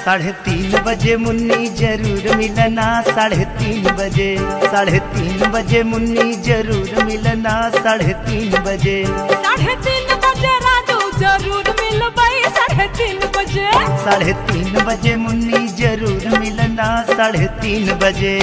साढ़े तीन बजे मुन्नी जरूर मिलना साढ़े तीन बजे साढ़े तीन बजे मुन्नी जरूर मिलना साढ़े तीन बजे साढ़े तीन बजे राजू जरूर मिलबई साढ़े तीन बजे साढ़े तीन बजे मुन्नी जरूर मिलना साढ़े तीन बजे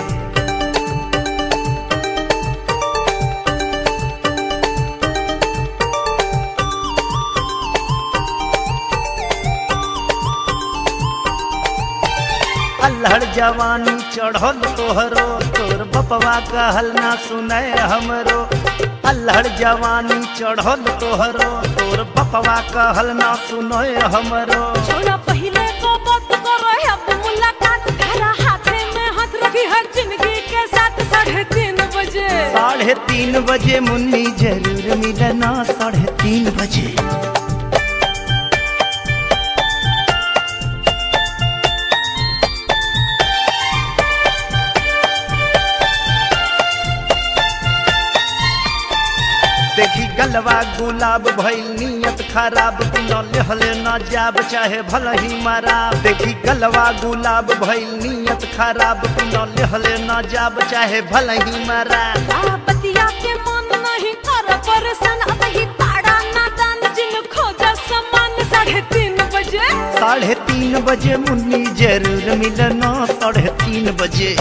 अल्हड़ जवानी चढ़ल तोहरो तोर बपवा कहल ना सुनै हमरो अल्हड़ जवानी चढ़ल तोहरो तोर बपवा कहल ना सुनै हमरो छोड़ा पहले को बात करो अब मुलाकात तेरा हाथे में हाथ रखी हर जिंदगी के साथ साढ़े तीन बजे साढ़े तीन बजे मुन्नी जरूर मिलना साढ़े तीन बजे देखी गलवा गुलाब भइल नियत खराब बिना लेहले न जाब चाहे भल ही मारा देखी गलवा गुलाब भइल नियत खराब बिना लेहले न जाब चाहे भल ही मारा बतिया के मन नहीं कर परेशान अब ही पाड़ा नादान जिन खोजा सामान साढ़े तीन बजे साढ़े तीन बजे मुन्नी जरूर मिलना साढ़े तीन बजे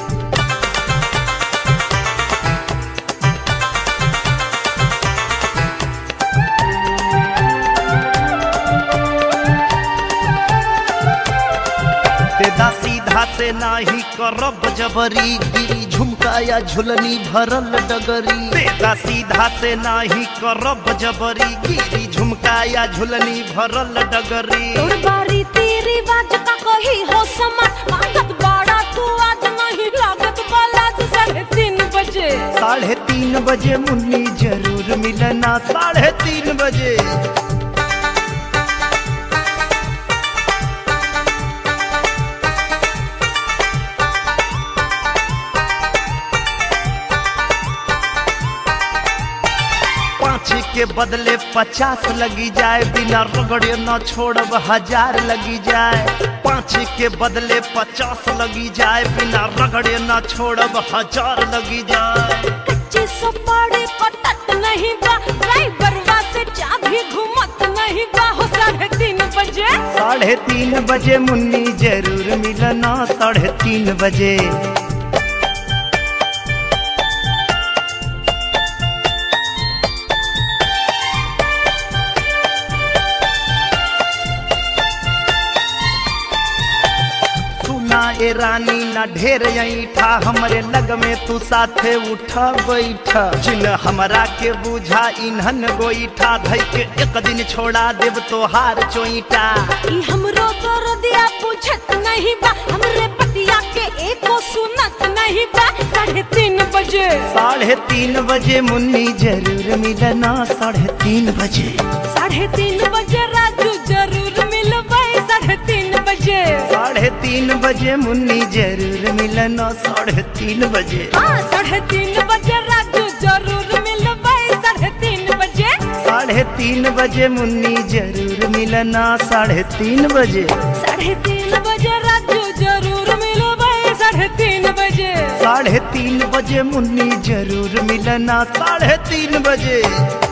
तेदा सीधा से नाही करब जबरी गिरी झुमका या झुलनी भरल डगरी तेदा सीधा से नाही करब जबरी गिरी झुमका या झुलनी भरल डगरी तोर बारी तेरी बाज का कही हो समान मांगत बड़ा तू आज नहीं लागत वाला तू साढ़े तीन बजे साढ़े तीन बजे मुन्नी जरूर मिलना साढ़े तीन बजे पाँच के बदले पचास लगी जाए बिना रगड़े न छोड़ब हजार लगी जाए पाँच के बदले पचास लगी जाए बिना रगड़े न छोड़ब हजार लगी जाए कच्चे सपाड़े कटत नहीं बा ड्राइवर से चाबी घुमत नहीं बा हो साढ़े तीन बजे साढ़े तीन बजे मुन्नी जरूर मिलना साढ़े तीन बजे सुना ए रानी ना ढेर ऐठा हमरे लग में तू साथे उठा बैठा जिन हमरा के बुझा इन्हन गोईठा धई के एक दिन छोड़ा देव तोहार चोईटा ई हमरो तोर दिया पूछत नहीं बा हमरे पतिया के एको सुनत नहीं बा साढ़े तीन बजे साढ़े तीन बजे मुन्नी जरूर मिलना साढ़े तीन बजे साढ़े तीन बजे राजू जरूर मिलबै साढ़े तीन बजे साढ़े तीन बजे मुन्नी जरूर मिलना साढ़े तीन बजे हाँ साढ़े तीन बजे राजू जरूर मिलबै साढ़े तीन बजे साढ़े तीन बजे मुन्नी जरूर मिलना साढ़े तीन बजे साढ़े तीन बजे राजू जरूर मिलबै साढ़े तीन बजे साढ़े तीन बजे मुन्नी जरूर मिलना साढ़े तीन बजे